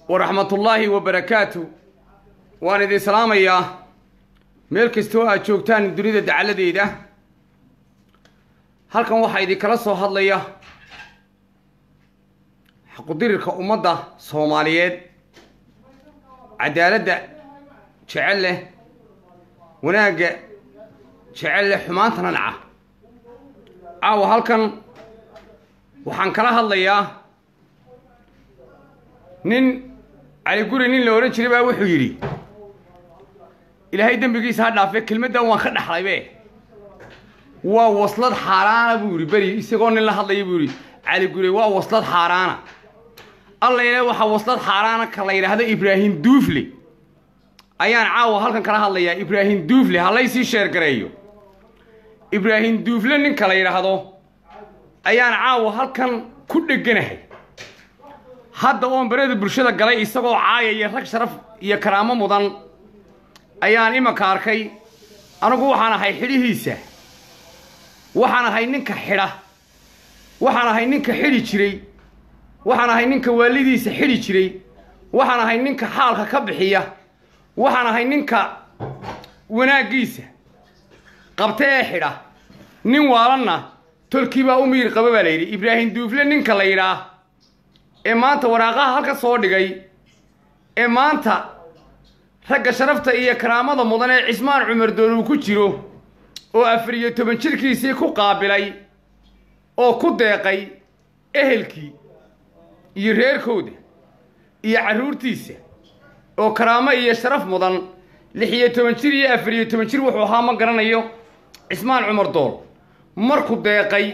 waraxmatullaahi wabarakaatu waan idin salaamayaa meel kastoo aad joogtaan dunida dacalladeeda halkan waxaa idinkala soo hadlaya xaqudirirka ummadda soomaaliyeed cadaaladda jecel leh wanaagga jecel leh xumaantana naca caawa halkan waxaan kala hadlayaa nin cali guri nin la odhan jiray baa wuxuu yidhi ilaahay dembigiisa ha dhaafe kelmaddan waan ka dhaxlaybe waa waslad xaaraana buu yidhi beri isagoo nin la hadlaya buu yidhi cali guri waa waslad xaaraana alla ile waxaa waslad xaaraana ka la yidhaahdo ibraahim duufle ayaan caawa halkan kala hadlayaa ibraahim duufle ha laysii sheergareeyo ibraahim duufle ninka la yidhaahdo ayaan caawa halkan ku dheganahay hadda oon berada bulshada galay isagoo caayaya rag sharaf iyo karaamo mudan ayaan imanka arkay anigu waxaan ahay xidhihiisa waxaan ahay ninka xidha waxaan ahay ninka xidhi jiray waxaan ahay ninka waalidiisa xidhi jiray waxaan ahay ninka xaalka ka bixiya waxaan ahay ninka wanaaggiisa qabta ee xidha nin waalanna tolkii baa u miyir qaba baa la yidhi ibraahim duufle ninka la yidhaah ee maanta waraaqaha halka soo dhigay ee maanta ragga sharafta iyo karaamada mudan ee cismaan cumar doon uu ku jiro oo afar iyo toban jirkiisii ku qaabilay oo ku deeqay ehelkii iyo reerkooda iyo carruurtiisa oo karaamo iyo sharaf mudan lix iyo toban jir iyo afar iyo toban jir wuxuu ahaa ma garanayo cismaan cumar dool markuu deeqay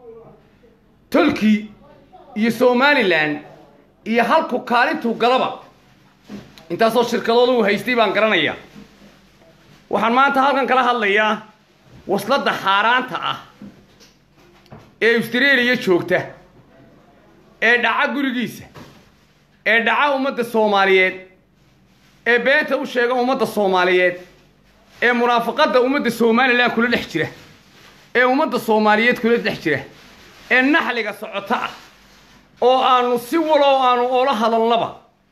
tolkii iyo somalilan iyo halku kaalintuu galaba intaasoo shirkadooda uu haystay baan garanayaa waxaan maanta halkan kala hadlayaa wasladda xaaraanta ah ee austraeliya joogta ee dhaca gurigiisa ee dhaca ummadda soomaaliyeed ee beenta u sheega ummadda soomaaliyeed ee munaafaqadda ummadda somalilan kula dhex jira ee ummadda soomaaliyeed kula dhex jira ee naxliga socota ah oo aanu si waloo aanu oola hadalnaba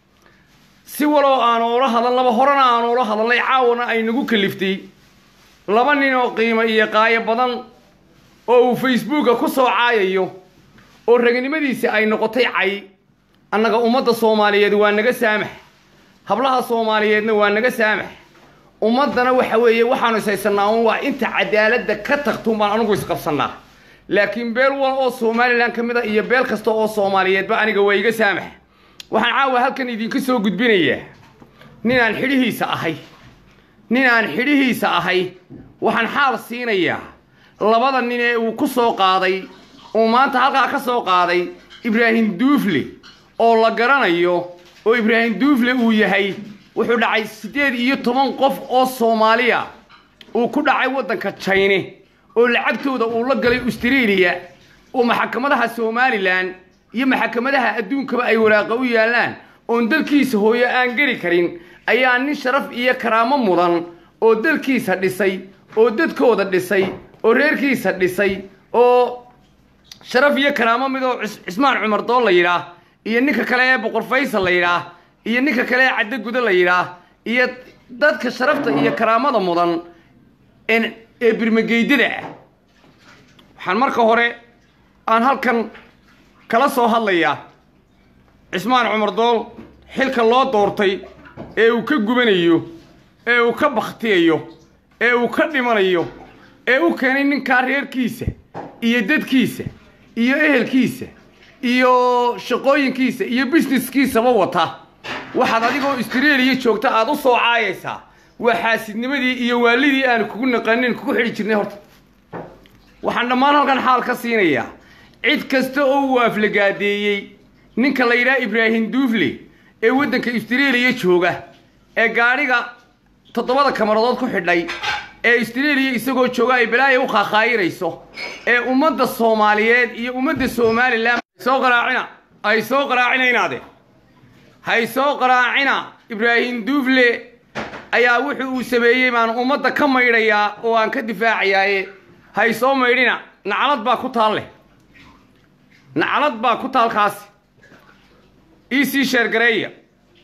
si waloo aanu oola hadalnaba horena aanu oola hadalnay caawana ay nagu kaliftay laba nin oo qiimo iyo qaayo badan oo uu facebooka ku soo caayayo oo ragnimadiisa ay noqotay cay annaga ummadda soomaaliyeed waa naga saamax hablaha soomaaliyeedna waa naga saamax ummaddana waxa weeye waxaanu ishaysanaa un waa inta cadaaladda ka tagtuun baan anugu isqabsannaa laakiin beel wal oo somalilan ka mid a iyo beel kasta oo soomaaliyeedba aniga waa iga saamax waxaan caawa halkan idinka soo gudbinayaa ninaan xidhihiisa ahay ninaan xidhihiisa ahay waxaan xaal siinayaa labada nin ee uu ku soo qaaday uu maanta halkaa ka soo qaaday ibraahim duufle oo la garanayo oo ibraahim duufle uu yahay wuxuu dhacay siddeed iyo toban qof oo soomaaliya uu ku dhacay waddanka jayne oo lacagtooda uu la galay austraeliya oo maxakamadaha somalilan iyo maxakamadaha adduunkaba ay waraaqa u yaallaan oon dalkiisa hooyo aan geli karin ayaa nin sharaf iyo karaamo mudan oo dalkiisa dhisay oo dadkooda dhisay oo reerkiisa dhisay oo sharaf iyo karaamo midoo cismaan cumar dool la yidhaah iyo ninka kale ee boqor faysal la yidhaah iyo ninka kale ee caddo gudo la yidhaah iyo dadka sharafta iyo karaamada mudan ee birmageydada ah waxaan marka hore aan halkan kala soo hadlayaa cismaan cumar dool xilka loo doortay ee uu ka gubanayo ee uu ka bakhtiyayo ee uu ka dhimanayo ee u keenay ninkaa reerkiisa iyo dadkiisa iyo ehelkiisa iyo shaqooyinkiisa iyo busineskiisaba wata waxaad adigoo austraeliya joogta aada u soo caayaysaa waa xaasidnimadii iyo waalidii aan kugu naqanin kugu xidhi jirnay horta waxaan dhammaan halkan xaal ka siinayaa cid kasta oo uu aflagaadeeyey ninka la yidhaha ibraahim duufle ee waddanka austraeliya jooga ee gaadhiga toddobada kamaradood ku xidhay ee austraeliya isagoo jooga ay balaaya u qaaqaayirayso ee ummadda soomaaliyeed iyo ummadda somalilan soo qaraacina ay soo qaraacinaynaade hay soo qaraacina ibraahim duufle ayaa wuxuu uu sameeyey baan ummadda ka maydhayaa oo aan ka difaacayaaye hay soo maydhina naclad baa ku taal leh naclad baa ku taalkaasi ii sii sheergareeya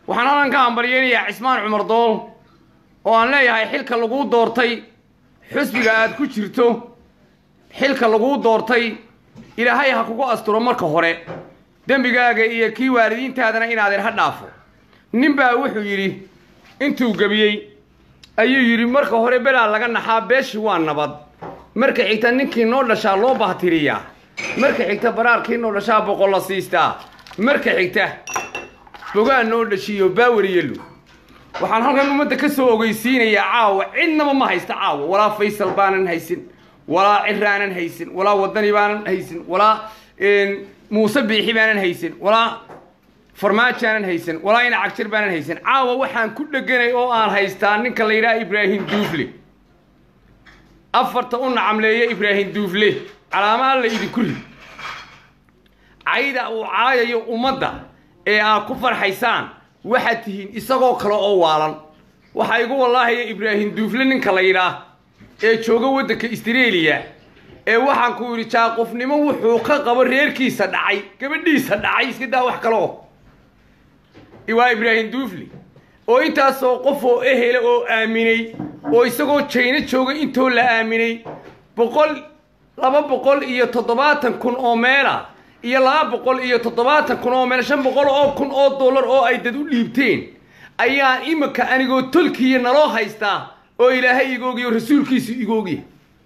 waxaan halkan ka hambalyeynayaa cismaan cumar dool oo aan leeyahay xilka laguu doortay xusbiga aad ku jirto xilka laguu doortay ilaahay ha kugu asturo marka hore dembigaaga iyo kii waalidiintaadana inaadeer ha dhaafo nin baa wuxuu yidhi intuu gebiyey ayuu yidhi marka hore belaa laga naxaa beeshi waa nabad marka xigta ninkii noo dhashaa loo bahtiriyaa marka xigta baraarkii noo dhashaa boqol la siistaa marka xigta bogaan noo dhashiiyo baawariyelu waxaan halkan ummadda ka soo ogeysiinayaa caawa cidnaba ma haysta caawa walaa faysal baanan haysin walaa ciraanan haysin walaa wadani baanan haysin walaa muuse biixi baanan haysin walaa farmaajaanan haysan walaa ina cagjir baanan haysan caawa waxaan ku dheganay oo aan haystaa ninka la yidhaha ibraahim duufle afarta u nacamleeya ibraahim duufle calaama alla idinku rid cayda uu caayayo ummadda ee aad ku farxaysaan waxaad tihiin isagoo kale oo waalan waxaa igu wallaahaya ibraahim duufle ninka la yidhaah ee jooga waddanka istreeliya ee waxaan ku yidhi jaaqofnimo wuxuu ka qabo reerkiisa dhacay gabadhiisa dhacay iska daa wax kaloo waa ibraahim duufle oo intaasoo qof oo ehela oo aaminay oo isagoo jayno jooga intoo la aaminay boqol laba boqol iyo toddobaatan kun oo meela iyo laba boqol iyo toddobaatan kun oo meel shan boqol oo kun oo dollar oo ay dad u dhiibteen ayaa iminka anigoo tolkiya naloo haystaa oo ilaahay igoogiyo rasuulkiisu igoogyahay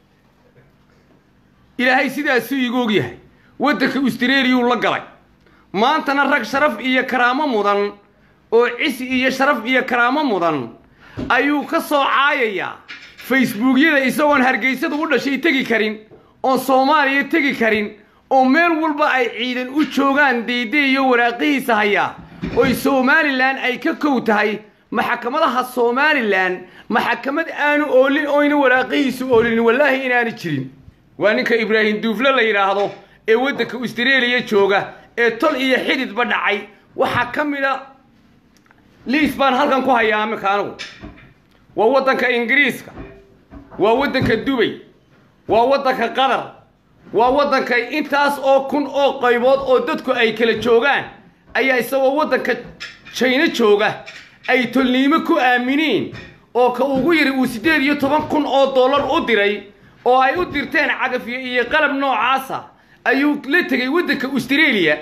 ilaahay sidaasuu igoogyahay waddanka austreliyuu la galay maantana rag sharaf iyo karaamo mudan oo cisi iyo sharaf iyo karaamo mudan ayuu ka soo caayayaa facebookyada isagoon hargeysada u dhashay tegi karin oon soomaaliya tegi karin oo meel walba ay ciidan u joogaan deydey iyo waraaqihiisa hayaa oy somalilan ay ka kow tahay maxkamadaha somalilan maxkamad aanu oolin oyna waraaqihiisu oolin wallaahi inaanu jirin waa ninka ibraahim duufle la yidhaahdo ee waddanka austreliya jooga ee tol iyo xididba dhacay waxaa ka mid a liis baan halkan ku hayaa aminka anigu waa waddanka ingiriiska waa waddanka dubay waa waddanka qatar waa waddanka intaas oo kun oo qaybood oo dadku ay kala joogaan ayaa isagoo waddanka jayno jooga ay tolniimo ku aaminiin oo ka ugu yiri uu siddeed iyo toban kun oo dollar u diray oo ay u dirteen cagafyo iyo qalab noocaasa ayuu la tegay waddanka austreliya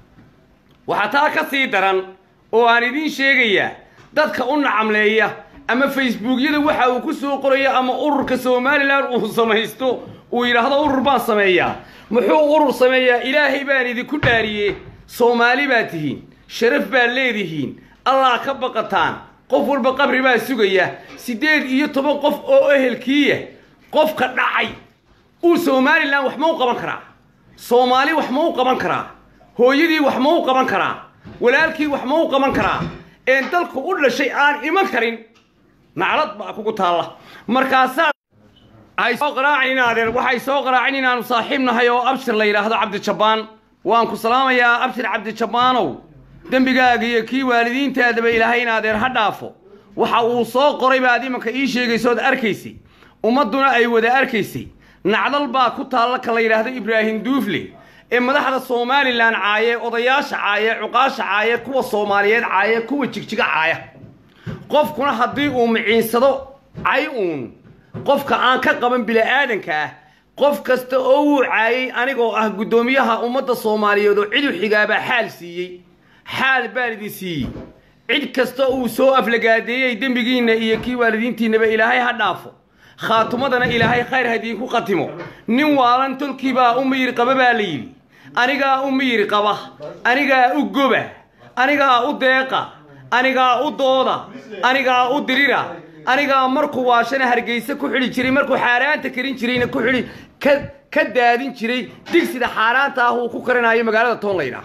waxaa taa ka sii daran oo aan idiin sheegayaa dadka u nacamleeya ama facebookyada waxa uu ku soo qorayo ama ururka somalilan uu samaysto uu yidhaahdo urur baan sameeyaa muxuu urur sameeyaa ilaahay baan idinku dhaariye soomaali baa tihiin sharaf baad leedihiin allah ka baqataan qof walba qabri baa sugaya siddeed iyo toban qof oo ehelkiiya qofka dhacay uu somalilan wax ma u qaban karaa soomaali wax ma u qaban karaa hooyadii wax ma u qaban karaa walaalkii wax ma u qaban karaa een dalku u dhashay aan iman karin naclad baa kugu taalla markaasaa ay soo qaraacin inaadeer waxay soo qaraacin inaanu saaxiib nahay oo abshir la yidhaahdo cabdijabbaan waan ku salaamayaa abshir cabdijabbaanow dembigaaga iyo kii waalidiintaadaba ilaahay inaadeer ha dhaafo waxa uu soo qoray baad imanka ii sheegaysood arkaysay ummadduna ay wada arkaysay nacdal baa ku taalla ka la yidhaahdo ibraahim duufle ee madaxda somalilan caaye odayaasha caaye cuqaasha caaye kuwa soomaaliyeed caaye kuwa jigjiga caaya qofkuna haddii uu miciinsado cay uun qofka aan ka qaban bila'aadanka ah qof kasta oo wuu caayay anigoo ah guddoomiyaha ummadda soomaaliyeed oo cid u xigaabaa xaal siiyey xaal baan idin siiyey cid kasta uu soo aflagaadeeyey dembigiinna iyo kii waalidiintiinnaba ilaahay ha dhaafo khaatumadana ilaahay khayr hadiinku qatimo nin waalan tolkiibaa u miyir qaba baa la yidhi anigaa u miyir qaba anigaa u goba anigaa u deeqa anigaa u dooda anigaa u dirira anigaa markuu waashana hargeysa ku xidhi jiray markuu xaaraanta karin jirayna ku xidhi ka ka daadin jiray digsida xaaraanta ah uu ku karinayo magaalada toonlayda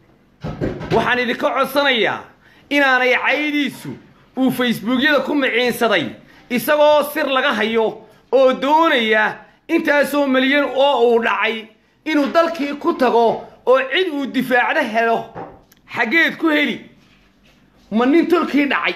waxaan idinka codsanayaa inaanay caydiisu uu facebookyada ku miciinsaday isagoo sir laga hayo oo doonaya intaasoo milyan oo uu dhacay inuu dalkii ku tago oo cid uu difaacdo helo xaggeed ku heli ma nin tolkii dhacay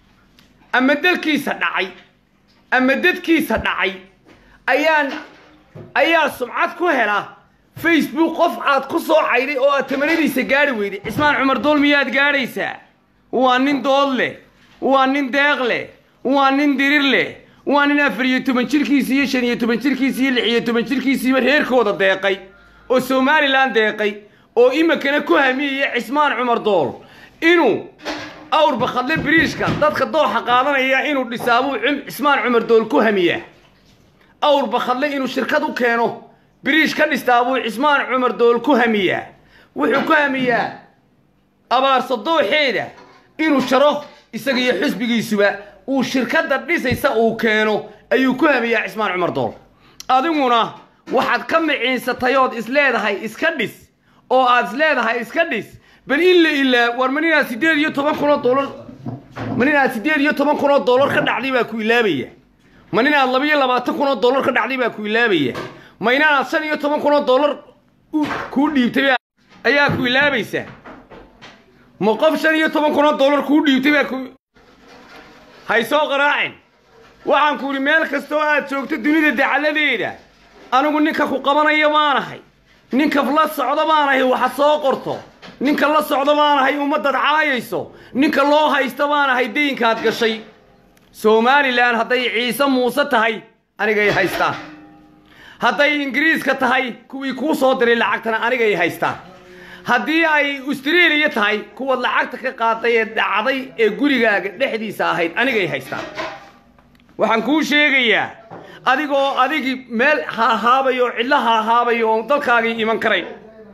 ama dalkiisa dhacay ama dadkiisa dhacay ayaan ayaa sumcad ku hela facebook qof aad ku soo cayday oo aad tamanadiisa gaadhi weyday cismaan cumar dool miyaad gaadhaysaa waa nin dood leh waa nin deeq leh waa nin dirir leh waa nin afar iyo toban jirkiisi iyo shan iyo toban jirkiisi iyo lix iyo toban jirkiisiiba reerkooda deeqay oo somalilan deeqay oo iminkana ku hamiyaya cismaan cumar dool inuu awr bakhadle biriishka dadka dooxa qaadanaya inuu dhisaabuu cismaan cumar dool ku hamiyaa awr bakhadle inuu shirkad u keeno biriish ka dhistaabuu cismaan cumar dool ku hamiyaa wuxuu ku hamiyaa abaarso dooxeeda inuu jaro isaga iyo xusbigiisuba uu shirkadda dhisaysa uu keeno ayuu ku hamiyaa cismaan cumar dool adiguna waxaad ka miciinsatay ood isleedahay iska dhis oo aad isleedahay iska dhis bal in la ilaa war ma ninaad siddeed iyo toban kun oo doolar ma ninaad siddeed iyo toban kun oo doolar ka dhacday baa ku ilaabaya ma ninaad laba iyo labaatan kun oo doolar ka dhacday baa ku ilaabaya ma inaanaad shan iyo toban kun oo doolar kuu dhiibtay ayaa ku ilaabaysaa ma qof shan iyo toban kun oo doolar kuu dhiibtay baa ku hay soo qaraacin waxaan ku idhi meel kastoo aad joogto dunida dacaladeeda anigu ninka ku qabanaya baanahay ninka la socdo baanahay waxa soo qorto ninka la socdo baanahay ummaddaad caayayso ninka loo haysto baanahay dayinkaad gashay somalilan hadday ciise muuse tahay anigay haystaan hadday ingiriiska tahay kuwii kuu soo diray lacagtana anigay haystaan haddii ay austreliya tahay kuwaad lacagta ka qaaday ee dhacday ee gurigaaga dhexdiisa ahayd anigay haystaan waxaan kuu sheegayaa adigoo adigii meel haahaabayo oo cidlo haahaabayo oon dalkaagii iman karayn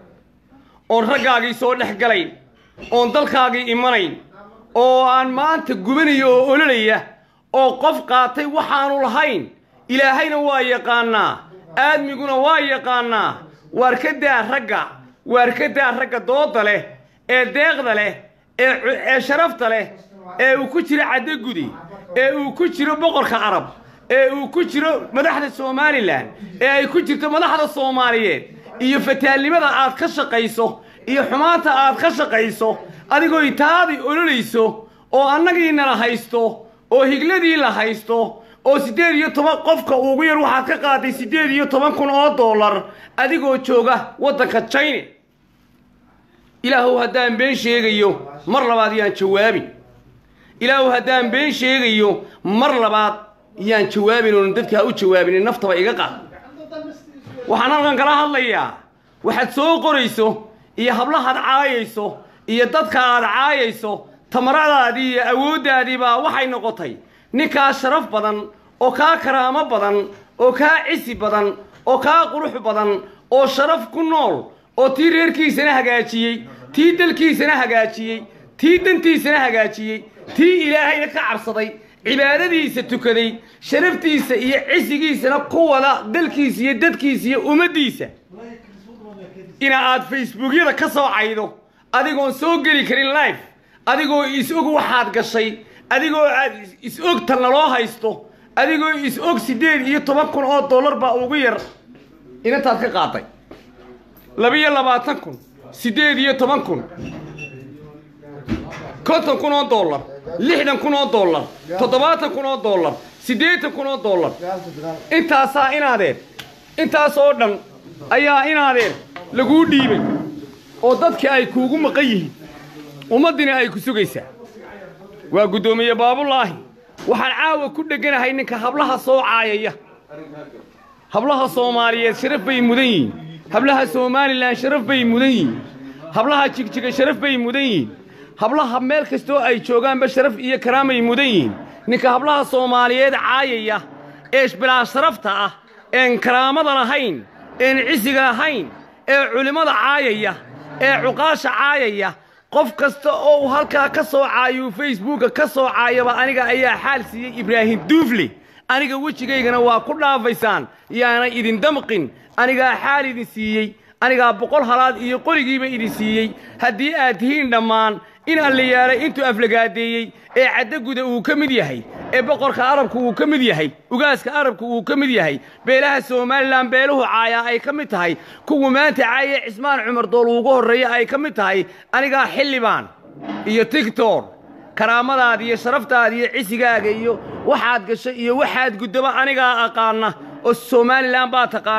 oon raggaagii soo dhex galayn oon dalkaagii imanayn oo aan maanta gubanayo oo ololaya oo qof qaatay waxaanu lahayn ilaahayna waa yaqaannaa aadmiguna waa yaqaannaa waar ka daa ragga waar ka daa ragga dooda leh ee deeqda leh ee sharafta leh ee uu ku jiro caddogudi ee uu ku jiro boqorka carab ee uu ku jiro madaxda somalilan ee ay ku jirto madaxda soomaaliyeed iyo fataalnimada aad ka shaqayso iyo xumaanta aad ka shaqayso adigoo itaadii ololayso oo annagiina la haysto oo higladii la haysto oo siddeed iyo toban qofka ugu yar waxaad ka qaaday siddeed iyo toban kun oo dollar adigoo jooga waddanka china ilaahow haddaan been sheegayo mar labaad yaan jawaabin ilaahow haddaan been sheegayo mar labaad yaan jawaabin oon dadkaa u jawaabin naftaba iga qaad waxaan halkan kala hadlayaa waxaad soo qorayso iyo hablahaad caayayso iyo dadka aad caayayso tamaradaadii iyo awooddaadii baa waxay noqotay ninkaa sharaf badan oo kaa karaamo badan oo kaa cisi badan oo kaa qurux badan oo sharaf ku nool oo tii reerkiisana hagaajiyey tii dalkiisana hagaajiyey tii dantiisana hagaajiyey tii ilaahayna ka cabsaday cibaadadiisa tukaday sharaftiisa iyo cisigiisana ku wada dalkiisa iyo dadkiisa iyo ummaddiisa ina aad facebookyada ka soo caydo adigoon soo geli karin life adigoo is-og waxaad gashay adigoo aad is-og talna loo haysto adigoo is-og siddeed iyo toban kun oo dollar baa ugu yar inantaad ka qaaday labiyo labaatan kun siddeed iyo toban kun konton kun oo dollar lixdan kun oo dollar toddobaatan kun oo dollar siddeetan kun oo dollar intaasaa inaadeen intaas oo dhan ayaa inaadeen laguu dhiibay oo dadkii ay kuugu maqan yihiin ummaddina ay ku sugaysaa waa guddoomiye baabulaahi waxaan caawa ku dheganahay ninka hablaha soo caayaya hablaha soomaaliyeed sharaf bay mudan yihiin hablaha somalilan sharaf bay mudan yihiin hablaha jigjiga sharaf bay mudan yihiin hablaha meel kastoo ay joogaanba sharaf iyo karaamay mudan yihiin ninka hablaha soomaaliyeed caayaya ee bilaa sharafta ah een karaamada lahayn een cisiga lahayn ee culimmada caayaya ee cuqaasha caayaya qof kasta oo uu halkaa ka soo caayuu facebooka ka soo caayaba aniga ayaa xaal siiyey ibraahim duufle aniga wejigaygana waa ku dhaafaysaan yaana idin damqin anigaa xaal idin siiyey anigaa boqol halaad iyo qorigiiba idin siiyey haddii aad tihiin dhammaan in alliyaalay intuu aflagaadeeyey ee caddaguda uu ka mid yahay ee boqorka arabku uu ka mid yahay ugaaska arabku uu ka mid yahay beelaha somalilan beeluhu caayaa ay ka mid tahay kuwa maanta caayee cismaan cumar dool ugu horreeya ay ka mid tahay anigaa xildhibaan iyo tigtor karaamadaada iyo sharaftaada iyo cisigaaga iyo waxaad gasho iyo waxaad guddaba anigaa aqaana oo somalilan baa taqaana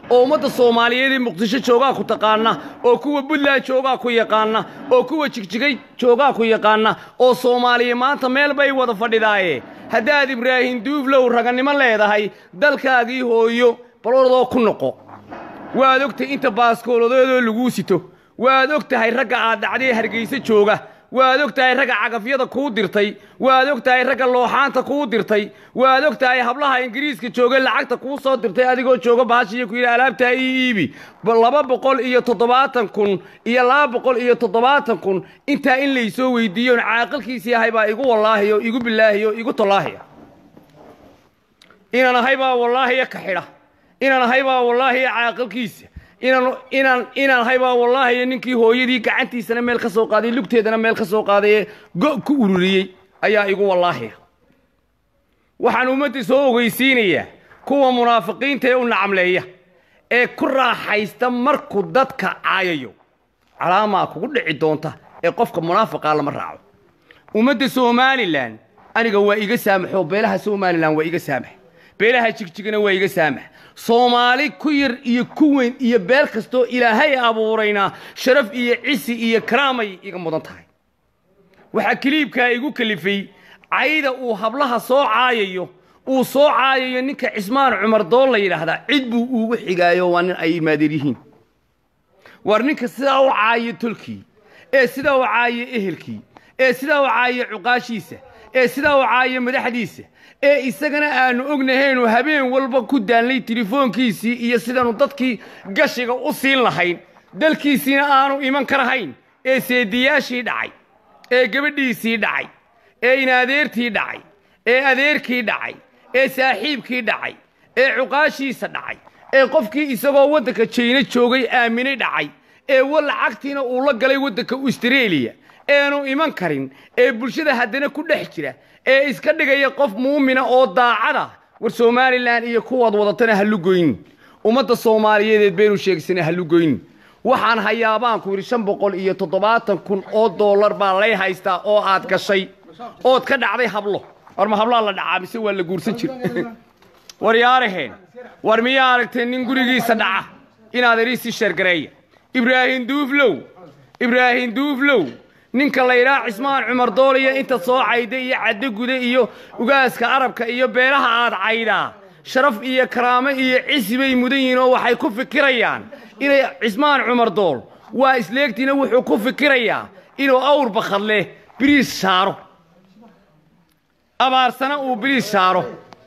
oo ummadda soomaaliyeed ee muqdisho joogaa ku taqaana oo kuwa puntland joogaa ku yaqaana oo kuwa jigjigay joogaa ku yaqaana oo soomaaliya maanta meel bay wada fadhidaaye haddaad ibraahim duuflow raganimo leedahay dalkaagii hooyo balordoo ku noqo waad ogtahay inta baaskooladoodoo laguu sito waad og tahay ragga aad dhacdee hargayso jooga waad og tahay ragga cagafyada kuu dirtay waad og tahay ragga looxaanta kuu dirtay waad og tahay hablaha ingiriiska jooga lacagta kuu soo dirtay adigoo jooga baashiiyo ku yidhi alaabtaa ii iibi laba boqol iyo toddobaatan kun iyo laba boqol iyo toddobaatan kun intaa in laysoo weydiiyoon caaqilkiisii ahay baa igu wallaahiyo igu bilaahiyo igu tallaahiya inaan ahay baa wallaahiya ka xidha inaan ahay baa wallaahiya caaqilkiisa inaan inaan inaan ahay baa wallaahiya ninkii hooyadii gacantiisana meel ka soo qaaday lugteedana meel ka soo qaaday ee go' ku ururiyey ayaa igu wallaahiya waxaan ummadda soo ogeysiinayaa kuwa munaafiqiinta ee u nacamleeya ee ku raaxaysta markuu dadka caayayo calaamaa kugu dhici doonta ee qofka munaafiqaa lama raaco ummadda somalilan aniga waa iga saamaxoo beelaha somalilan waa iga saamax beelaha jigjigana waa iga saamax soomaali ku yar iyo ku weyn iyo beel kastoo ilaahay abuurayna sharaf iyo cisi iyo karaamay iga mudan tahay waxaa kiliibkaa igu kalifay cayda uu hablaha soo caayayo uu soo caayayo ninka cismaan cumar doon la yidhaahdaa cid buu ugu xigaayo waa nin ay imaadeer yihiin war ninka sidaa u caayo tolkii ee sidaa u caayo ehelkii ee sidaa u caayo cuqaashiisa ee sidaa u caayo madaxdiisa ee isagana aanu ognahaynu habeen walba ku daanlay telefoonkiisii iyo sidaanu dadkii gashiga u siin lahayn dalkiisiina aanu iman karahayn ee seediyaashii dhacay ee gabadhiisii dhacay ee inadeertii dhacay ee adeerkii dhacay ee saaxiibkii dhacay ee cuqaashiisa dhacay ee qofkii isagoo waddanka jayna joogay aaminay dhacay ee wa lacagtiina uu la galay waddanka austareeliya eenu iman karin ee bulshada haddana ku dhex jira ee iska dhigaya qof muumina oo daacada war somalilan iyo kuwaad wadatana ha lugoynin ummadda soomaaliyeedeed baynu sheegsana ha lugoynin waxaan hayaabaan ku yidhi shan boqol iyo toddobaatan kun oo dollar baa lay haystaa oo aad gashay ood ka dhacday hablo war ma hablaa la dhacaa mise waa la guursan jir war yaaraheen war miyaa aragtay nin gurigiisa dhaca inaad eriisii sheergareeya ibraahim duuflow ibraahim duuflow ninka laydhaa cismaan cumar dooliya inta soo cayda iyo caddo guda iyo ugaaska arabka iyo beelaha aad caydaa sharaf iyo karaamo iyo cisi bay mudan yihiin oo waxay ku fikirayaan inay cismaan cumar dool waa isleegtiina wuxuu ku fikirayaa inuu awr bakhadleh biriis saaro abaarsana uu biriis saaro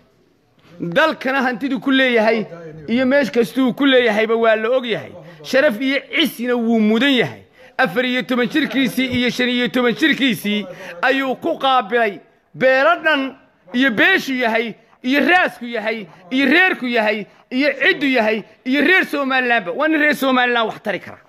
dalkana hantidu ku leeyahay iyo meesh kastuu ku leeyahayba waa la og yahay sharaf iyo cisina wuu mudan yahay afar iyo toban jirkiisii iyo shan iyo toban jirkiisii ayuu ku qaabilay beelo dhan iyo beeshu yahay iyo raasku yahay iyo reerku yahay iyo ciddu yahay iyo reer somalilanba waa nin reer somalilan wax tari kara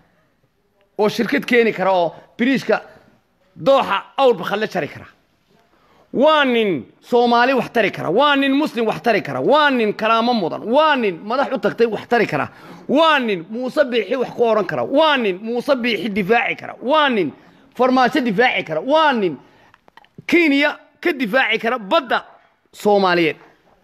oo shirkad keeni kara oo biriishka dooxa awrba khadle jari kara waa nin soomaali wax tari kara waa nin muslim wax tari kara waa nin karaamo mudan waa nin madax u tagtay wax tari kara waa nin muuse biixi wax ku odhan kara waa nin muuse biixi difaaci kara waa nin farmaajo difaaci kara waa nin kenya ka difaaci kara badda soomaaliyeed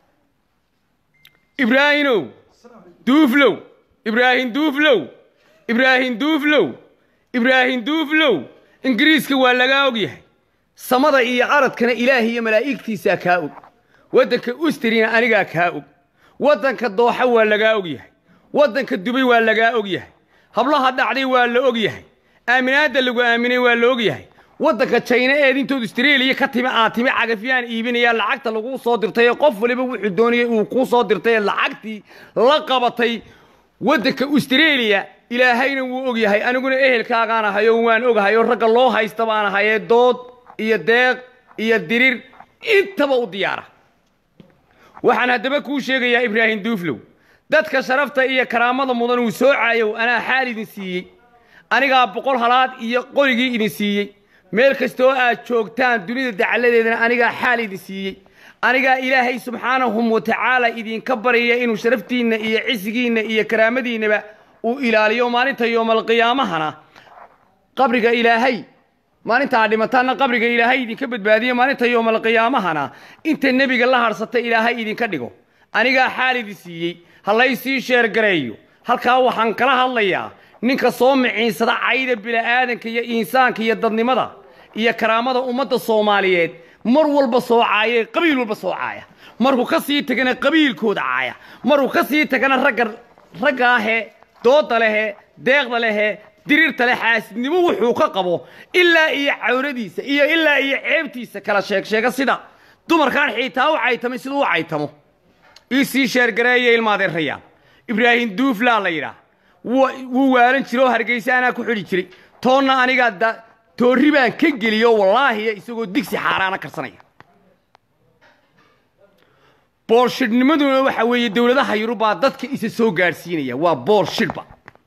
ibraahimow duuflow ibraahim duuflow ibraahim duuflow ibraahim duuflow ingiriiska waa lagaa og yahay samada iyo aradkana ilaahay iyo malaa'igtiisaa kaa og waddanka ustrina anigaa kaa og waddanka dooxa waa lagaa og yahay waddanka dubay waa lagaa og yahay hablaha dhacday waa la og yahay aaminaadda lagu aaminay waa la og yahay waddanka jayna eed intood austraeliya ka timi aad timi cagafyaan iibinaya lacagta laguu soo dirtay ee qof waliba wuxuu doonayay uu kuu soo dirtay ee lacagtii la qabatay waddanka austraeliya ilaahayna wuu og yahay aniguna ehelkaagaan ahay oo waan ogahay oo ragga loo haysta baan ahay ee dood iyo deeq iyo dirir intaba u diyaara waxaan haddaba kuu sheegayaa ibraahim duuflow dadka sharafta iyo karaamada mudan uu soo caayow anaa xaal idin siiyey anigaa boqol halaad iyo qorigii idin siiyey meel kastoo aad joogtaan dunida dacalladeedana anigaa xaal idin siiyey anigaa ilaahay subxaanahum wa tacaala idinka baryaya inuu sharaftiinna iyo cisigiinna iyo karaamadiinnaba uu ilaaliyo maalinta yoomalqiyaamahana qabriga ilaahay maalinta aad dhimataanna qabriga ilaahay idinka badbaadiyo maalinta yoomalqiyaamahana inta nebiga la harsata ilaahay idinka dhigo anigaa xaal idin siiyey ha laysii sheergareeyo halkaa waxaan kala hadlayaa ninka soo miciinsada cayda bila'aadanka iyo insaanka iyo dadnimada iyo karaamada ummadda soomaaliyeed mar walba soo caaya qabiil walba soo caaya markuu ka sii tagana qabiilkooda caaya markuu ka sii tagana ragga ragga ahee dooda lehe deeqda lehe diriirta le xaasidnimo wuxuu ka qabo ilaa iyo cawradiisa iyo ilaa iyo ceebtiisa kala sheeg sheega sida dumarkaan xiitaa u caytamay siduu u caytamo iisii sheergareeya ilmaadeerayaan ibraahim duuflaa la yidhaah wuu waalan jira oo hargeysa anaa ku xidhi jiray toonna anigaa da toorri baan ka geliyo wallaahiya isagoo digsi xaaraana karsanaya boolshidhnimaduna waxa weeye dowladaha yurubaa dadka isa soo gaadhsiinaya waa boolshidhba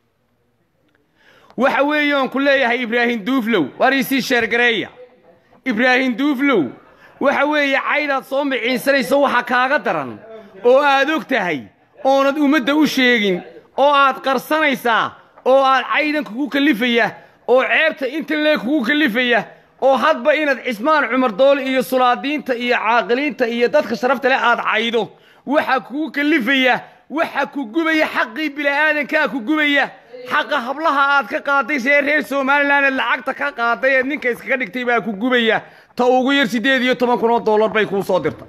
waxa weeye oon ku leeyahay ibraahim duuflow waar iisii sheergareeya ibraahim duuflow waxa weeye caydaad soo miciinsanayso waxa kaaga daran oo aad og tahay oonad ummadda u sheegin oo aad qarsanaysaa oo aad caydan kugu kallifaya oo ceebta inta lee kugu kallifaya oo hadba inaad cismaan cumar doole iyo sulaadiinta iyo caaqiliinta iyo dadka sharafta leh aad caydo waxa kugu kallifaya waxa ku gubaya xaqii bila'aadankaa ku gubaya xaqa hablaha aad ka qaaday see reer somalilan eed lacagta ka qaaday eed ninka iskaga dhigtay baa ku gubaya ta ugu yar siddeed iyo toban kun oo dollar bay kuu soo dirta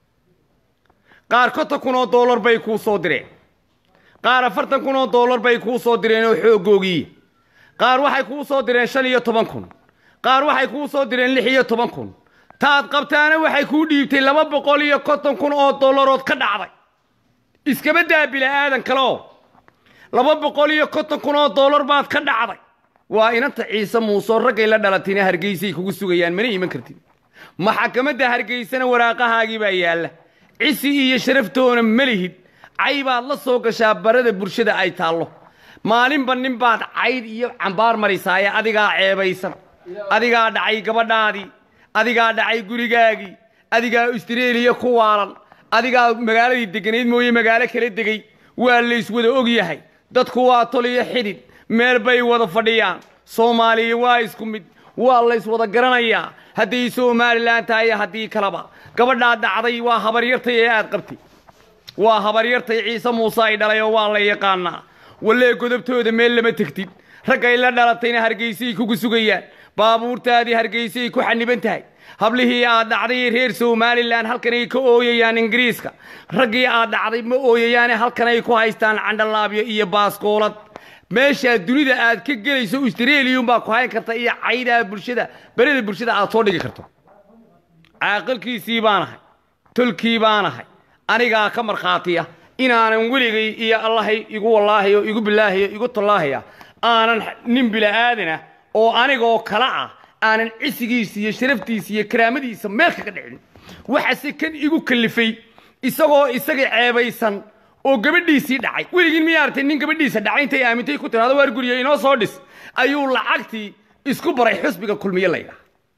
qaar konton kun oo dollar bay kuu soo direen qaar afartan kun oo dollar bay kuu soo direen oo xoogoogiya qaar waxay kuu soo direen shan iyo toban kun qaar waxay kuu soo direen lix iyo toban kun taad qabtaana waxay kuu dhiibtay laba boqol iyo konton kun oo dollarood ka dhacday iskaba daa bila'aadan kaleo laba boqol iyo konton kun oo dollar baad ka dhacday waa inanta ciise muusoo raggay la dhalatina hargeysay kugu sugayaan mana iman kartid maxakamadda hargeysana waraaqahaagii baa yaalla cisi iyo sharaftoona ma lihid cay baad la soo gashaa barada bulshada ay taallo maalinba nin baad cayd iyo cambaar marisaaye adigaa ceebaysan adigaa dhacay gabadhaadii adigaa dhacay gurigaagii adigaa austareeliya ku waalan adigaa magaaladii degganayd mooye magaalo kala degay waa layswada og yahay dadku waa tol iyo xidhid meel bay wada fadhiyaan soomaaliya waa isku mid waa layswada garanayaa hadday somalilan tahay iyo haddii kaleba gabadhaa dhacday waa habaryartay ee aad qabtay waa habaryartay ciise muuse ay dhalay oo waa la yaqaanaa wallee godobtooda meel lama tegtid raggay la dhalatayna hargeysay kugu sugayaan baabuurtaadii hargeysay ku xaniban tahay hablihii aad dhacday reer somalilan halkanay ka ooyayaan ingiriiska raggii aad dhacday ma ooyayaane halkanay ku haystaan candhalaabyo iyo baaskoolad meeshaa dunida aad ka gelayso australiyunbaa ku hayn karta iyo caydaa bulshada berida bulshada aad soo dhigi karto caaqilkiisii baanahay tolkii baanahay anigaa ka markhaatiya inaanan weligay iyo allahay igu wallaahayo igu bilaahayo igu tallaahaya aanan nin bila'aadana oo anigoo kala ah aanan cisigiisa iyo sharaftiisa iyo karaamadiisa meel kaga dhicin waxase kan igu kallifay isagoo isaga ceebaysan oo gabadhiisii dhacay weligiin miyaa artay nin gabadhiisa dhacay intay aamintay ku tiraado waar guriga inoo soo dhis ayuu lacagtii isku baray xusbiga kulmiye laydhaha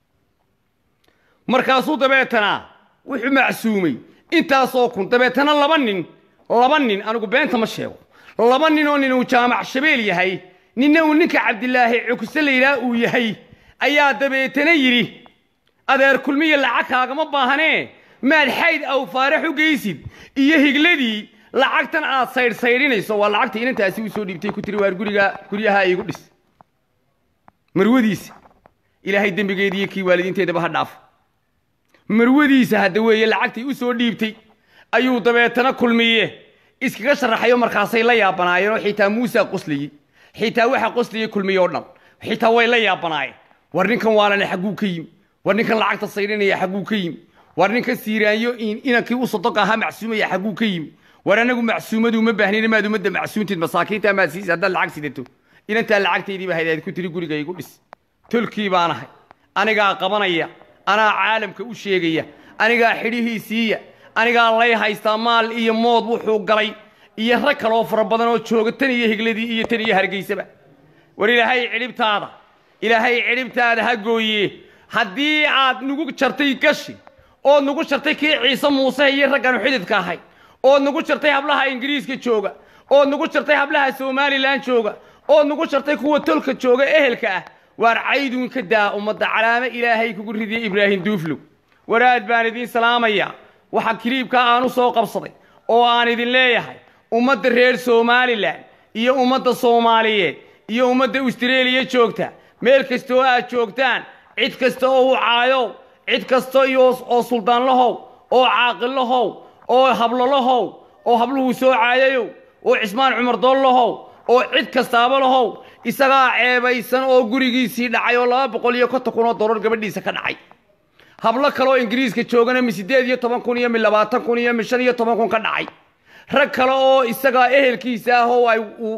markaasuu dabeetana wuxuu macsuumay intaasoo kun dabeetana laba nin laba nin anigu beenta ma sheego laba nin oo nin uu jaamac shabeel yahay ninna uu ninka cabdilaahi cukse laydhaha uu yahay ayaa dabeetana yidhi adeer kulmiya lacag kaagama baahanee maad xayd aw faarax u geysid iyo higladii lacagtan aad saydhsaydhinayso waa lacagtii inantaasi u soo dhiibtay ku tiri waar guriga guryaha iigu dhis marwadiisa ilaahay dembigeediiyo kii waalidiinteedaba ha dhaafo marwadiisa hadda weeye lacagtii u soo dhiibtay ayuu dabeetana kulmiye iskaga sharaxayo markaasay la yaabanaayeen oo xitaa muusa qoslayey xitaa waxa qoslayey kulmiye oo dhan xitaa way la yaabanaayeen war ninkan waalane xagguu ka yimi war ninkan lacagta saydhinaya xagguu ka yimi war ninkan siiraanyo inankii u sodoq ahaa macsuumaya xagguu ka yimi war anagu macsuumadu ma baahnina maad ummadda macsuuntid masaakiinta maad siisa haddaad lacag sidato inantaa lacagtaydiiba haydaad ku tiri guriga igu dhis tolkii baanahay anigaa qabanaya anaa caalamka u sheegaya anigaa xidhihii siiya anigaa lay haystaa maal iyo mood wuxuu galay iyo rag kaloo fara badan oo jooga tan iyo higladii iyo tan iyo hargeysaba war ilaahay cidhibtaada ilaahay cidhibtaada ha gooye haddii aad nagu jartay gashi ood nagu jartay kii ciise muuse iyo raggaanu xididka ahay ood nagu jartay hablaha ingiriiska jooga ood nagu jartay hablaha somalilan jooga ood nagu jartay kuwa tolka jooga ehelka ah waar caydun ka daa ummadda calaamo ilaahay kugu ridiya ibraahim duuflow waraad baan idiin salaamaya waxa kiliibka aan u soo qabsaday oo aan idin leeyahay ummadda reer somalilan iyo ummadda soomaaliyeed iyo ummadda austareeliya joogta meel kasta oo aad joogtaan cid kasta oo u caayow cid kasta iyo oo suldaanlahow oo caaqillahow oo hablolahow oo habluhuu soo caayayow oo cismaan cumar doollahow oo cid kastaaba lahow isagaa ceebaysan oo gurigiisii dhacay oo laba boqol iyo konton kun oo dollar gabadhiisa ka dhacay hablo kaleoo ingiriiska joogana mi siddeed iyo toban kun iyo mi labaatan kun iyo mi shan iyo toban kun ka dhacay rag kale oo isagaa ehelkiisa ah oo ay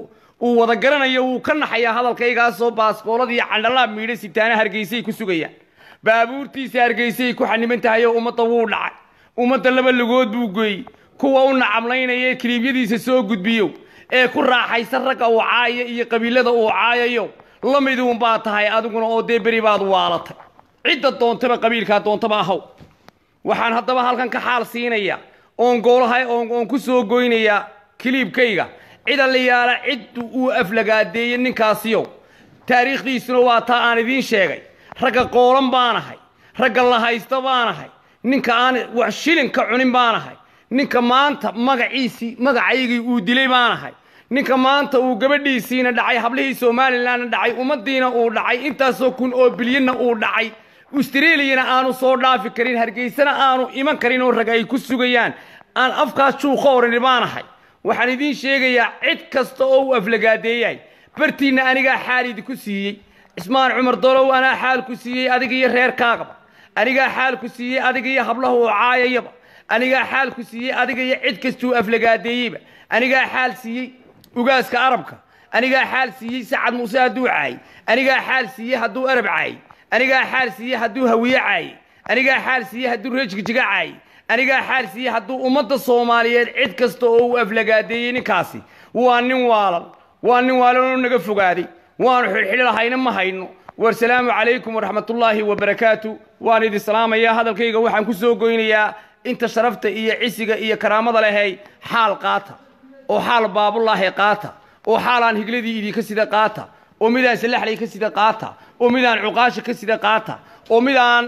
uu wada garanayo wuu ka naxayaa hadalkaygaasoo baaskoolada iyo candhalaab miidha sitaana hargeysay ku sugayaan baabuurtiisa hargeysay ku xaniban tahay oo ummadda wuu dhacay ummadda laba lugood buu geeyey kuwa u nacamlaynaya ee kiliibyadiisa soo gudbiyo ee ku raaxaysan ragga uu caaya iyo qabiilada uu caayayo la miduun baa tahay adiguna oo dee beri baad waalatay cidda doontaba qabiilkaa doontaba ahaw waxaan haddaba halkan ka xaal siinaya oon goolahay oon ku soo goynayaa kiliibkayga cida la yaala cid uu aflagaadeeyey ninkaasiyo taariikhdiisuna waa taa aan idiin sheegay ragga qoolan baanahay ragga la haysta baanahay ninka aan wax shilin ka cunin baanahay ninka maanta magaciisii magacaygii uu dilay baanahay ninka maanta uu gabadhiisiina dhacay hablihii somalilanna dhacay ummaddiina uu dhacay intaasoo kun oo bilyanna uu dhacay australiyana aanu soo dhaafi karin hargeysana aanu iman karin oo rag ay ku sugayaan aan afkaas juuqa orani baanahay waxaan idiin sheegayaa cid kasta oo uu aflagaadeeyay bartiinna anigaa xaal idinku siiyey cismaan cumar dolow anaa xaal ku siiyey adiga iyo reerkaagaba anigaa xaal ku siiyey adiga iyo hablaha uu caayayaba anigaa xaal ku siiyey adiga iyo cid kastuu aflagaadeeyeyba anigaa xaal siiyey ugaaska arabka anigaa xaal siiyey sacad muuse hadduu caayey anigaa xaal siiyey hadduu arab caayey anigaa xaal siiyey hadduu hawiye caayey anigaa xaal siiyey hadduu reejigjiga caayey anigaa xaal siiyey hadduu ummadda soomaaliyeed cid kasta oo uu aflagaadeeyey ninkaasi waa nin waalan waa nin waalan oo naga fogaaday waanu xidhxidhi lahayna ma hayno warsalaamu calaykum waraxmatullaahi wabarakaatu waan idin salaamayaa hadalkayga waxaan ku soo goynayaa inta sharafta iyo cisiga iyo karaamada lehey xaal qaata oo xaal baabulaahi qaata oo xaalaan higladii idinka sida qaata oo midaan salaxlay ka sida qaata oo midaan cuqaasha ka sida qaata oo midaan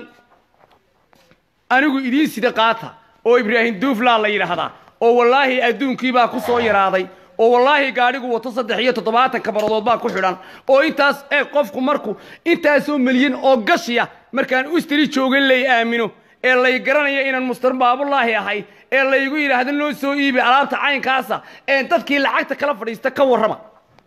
anigu idiin sida qaata oo ibraahim duuflaa la yidhaahdaa oo wallaahi adduunkiibaa ku soo yaraaday oo wallaahi gaadhigu wato saddex iyo toddobaatan kabaradood baa ku xidhan oo intaas ee qofku marku intaasoo milyan oo gashiya markaan ustri joogan lay aamino ee lay garanaya inaan mustar baabulaahi ahay ee laygu yidhaahdo noo soo iibi alaabta caynkaasa ee dadkii lacagta kala fadhiista ka warrama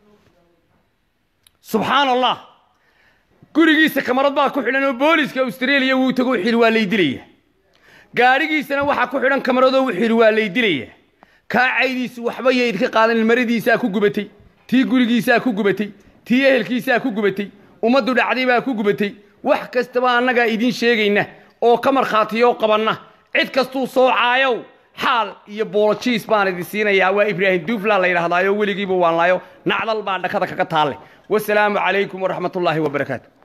subxaan allah gurigiisa kamarad baa ku xidhan oo booliska australia wuu tago xiri waa lay dilaya gaadhigiisana waxaa ku xidhan kamaradoo u xiri waa lay dilaya kaacaydiisu waxba yo idinka qaadan maradiisaa ku gubatay tii gurigiisaa ku gubatay tii ehelkiisaa ku gubatay ummaddu dhacday baa ku gubatay wax kastaba annagaa idiin sheegayna oo ka markhaatiyoo qabanna cid kastuu soo caayow xaal iyo boolojiis baan idin siinayaa waa ibraahim duufla la yidhahdaayo weligiiba waan laayo nacdal baa dhakada kaga taalle wasalaamu calaykum waraxmatullaahi wabarakaatu